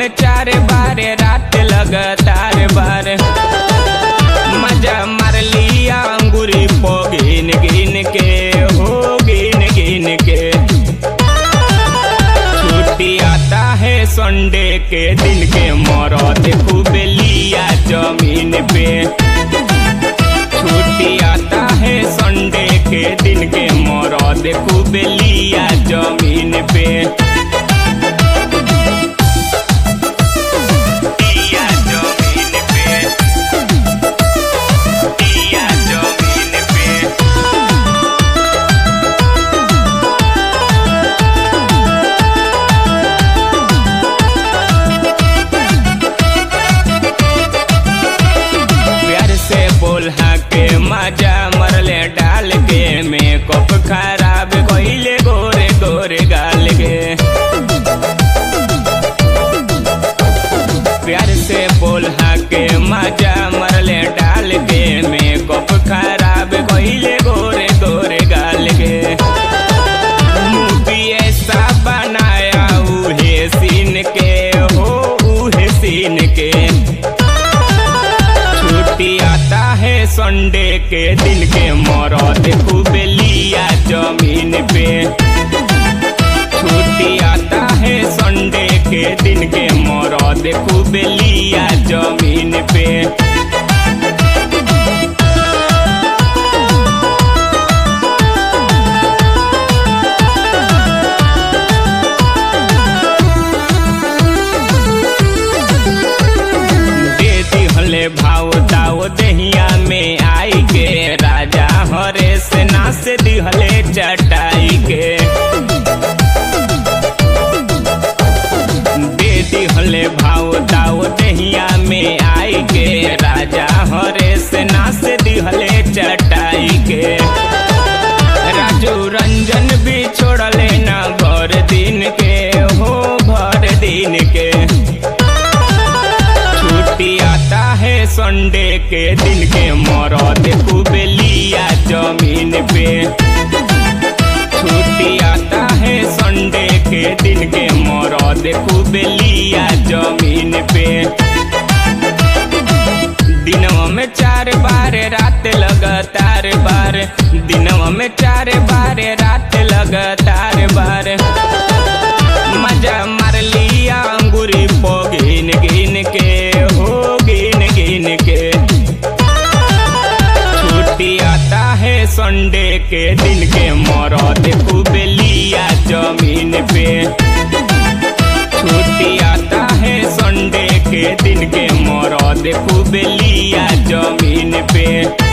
में चार बार रात लगातार बार मजा मार लिया अंगूरी पो गिन गिन के हो गिन गिन के छुट्टी आता है संडे के दिन के मरद खूब लिया जमीन पे छुट्टी आता है संडे के दिन के मरद खूब लिया जमीन पे लिया जमीन पे लिया जमीन पे प्यार से बोल के मजा मरले डाल के मेकअप खराब कइले गोरे गोरे गाल के प्यार से बोल के मजा मरले डाल के मेकअप खराब कइले गोरे गोरे गाल के मूवी ऐसा बनाया उहे सीन के हो उहे सीन के छुट्टी आता है संडे के दिन के मरद खूब लिया जमीन पे छुट्टी आता है संडे के दिन के मरद खूब लिया जमीन पे दे दिहले भाव दाव दहिया में आई के राजा हरे से नास दिहले चटाई के दे दिहले भाव दाव दहिया में आई के राजा हरे से नास दिहले चटाई के राजू रंजन भी छोड़ले ना भर दिन के हो भर दिन के छुट्टी आता है संडे के दिन के मरद खूब लिया जमीन पे छुट्टी आता है संडे के दिन के मरद खूब लिया जमीन पे दिनवा में चार बार रात लगातार बार दिनवा में चार बार रात लगातार बार मजा मार लिया अंगूरी पो गिन गिन के हो गिन गिन के छुट्टी आता है संडे के दिन के मरद खूब लिया जमीन पे छुट्टी आता है संडे के दिन के मरद खूब लिया जमीन पे